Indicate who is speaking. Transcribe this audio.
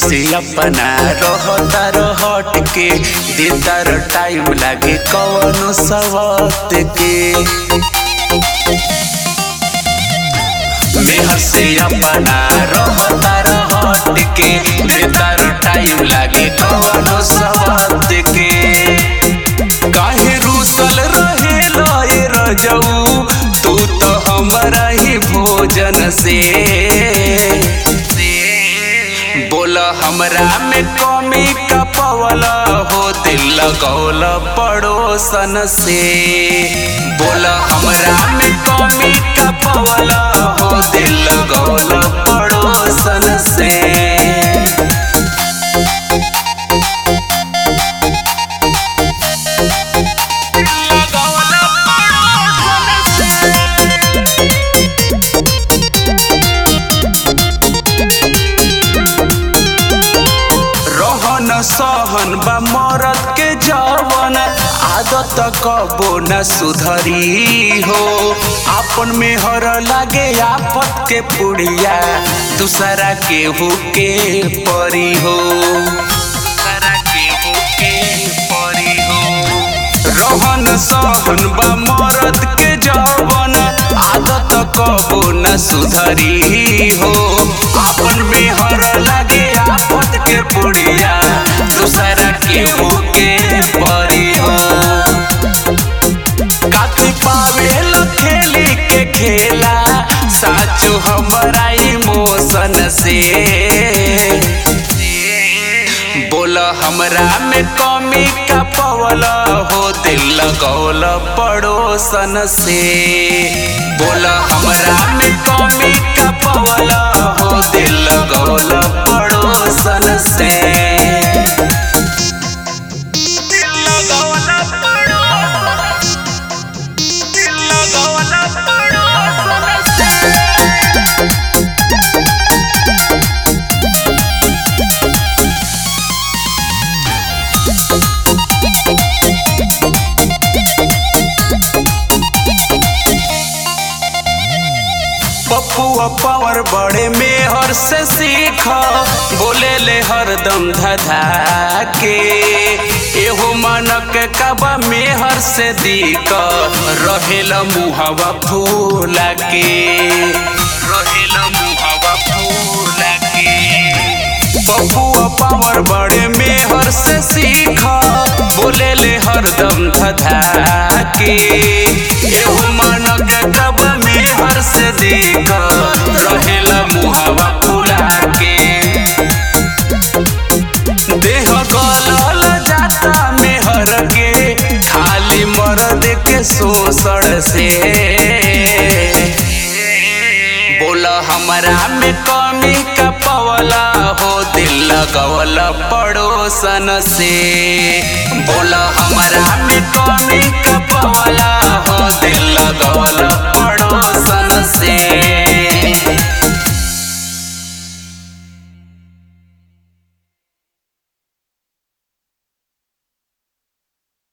Speaker 1: से अपना रहता रहट के देता र टाइम लागे कवनो सवत के मेहर से अपना रहता रहट के देता र टाइम लागे कवनो सवत के काहे रूसल रहे लए रजऊ तू तो हमारा ही भोजन से बोल हमरा में कमी का पवल हो दिल लगौल पड़ोसन से बोल हमरा में कमी का पवल हो दिल लगौल पड़ोसन से रहन सहन बा मरद के जवन आदत कबो न सुधरी हो आपन में हर लागे आफत के पुड़िया दूसरा के हुके परी हो दूसरा के हुके परी हो रहन सहन बा मरद के जवन आदत कबो न सुधरी हो आपन में हर लागे आफत के पुड़िया दूसरा के होके परी हो काफी पावे खेली के खेला साचो हमारा इमोशन से बोल हमरा में कमी का पवल हो दिल लगौल पड़ोसन से बोल हमरा में कमी का पवल हो दिल लगौल पड़ोसन से दिल लगौल पड़ोसन दिल लगौल पड़ोसन से पप्पुआ पावर बड़े मेहर से सीख बोले ले हरदम धधा के एहो मानक कबा मेहर से दीक रहेला मुहवा फूला के रहेला मुहवा फूला के बबुआ पावर बड़े मेहर से सीख बोले ले हरदम धधा के एहो मानक कब मेहर से देख रहेला मुहावा फुला के देह गलल जाता मेहर के खाली मर्द के शोषण से बोला हमरा में कमी का पवला हो दिल लगवल पड़ोसन से बोला हमरा में कमी का पवला हो दिल लगवल पड़ोसन से